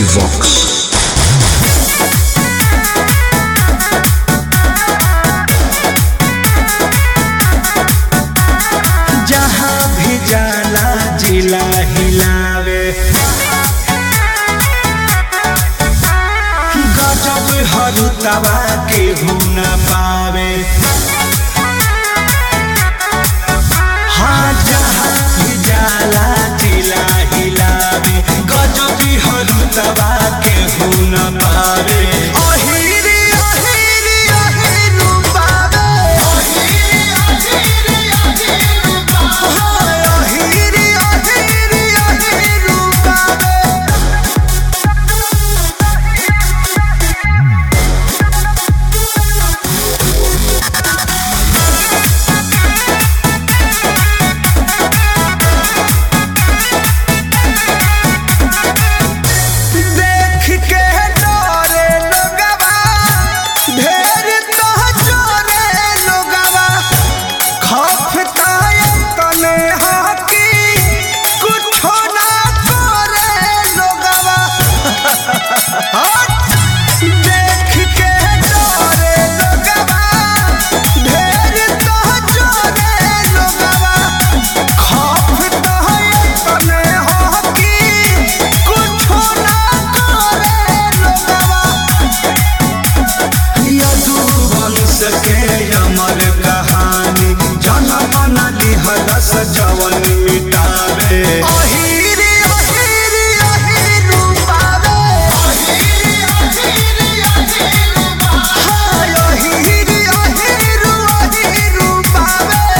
Vox. जहाँ भी जाला जिला हिलावे गजब हरुतवा के न पावे हाँ जहाँ भी जाला जिला हिलावे गजब हरुतवा के न पावे अहिरी अहिरी अहिरू पावे अहिरी अहिरी अहिरू पावे देख के डरे लोगवा ढेर तो चोरे लोगवा खफता तने हाकी कुछो ना करे लोगवा देख के डरे लोगवा ढेर तो चोरे लोगवा खफता तने हाकी कुछो ना करे लोगवा यदुवंश के अमर कहानी जनम न लिहरस जवन मिटावे अहिरी अहिरी अहिरू पावे हाय अहिरी अहिरू अहिरू पावे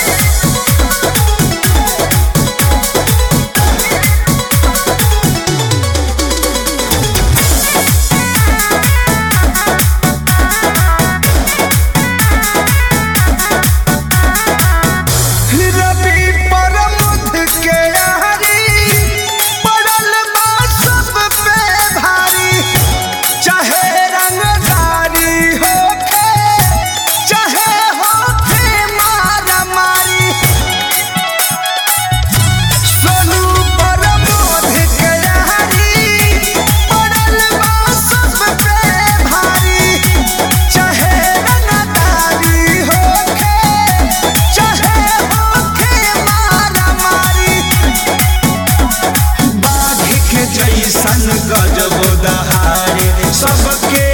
रवि परमुध के यारी पड़ल बा सब पे भारी चाहे रंगदारी होखे चाहे होखे मारा मारी सोनू परमुध के यारी पड़ल बा सब पे भारी चाहे रंगदारी होखे चाहे होखे मारा मारी बाघ के जैसन गजब दहारे सबके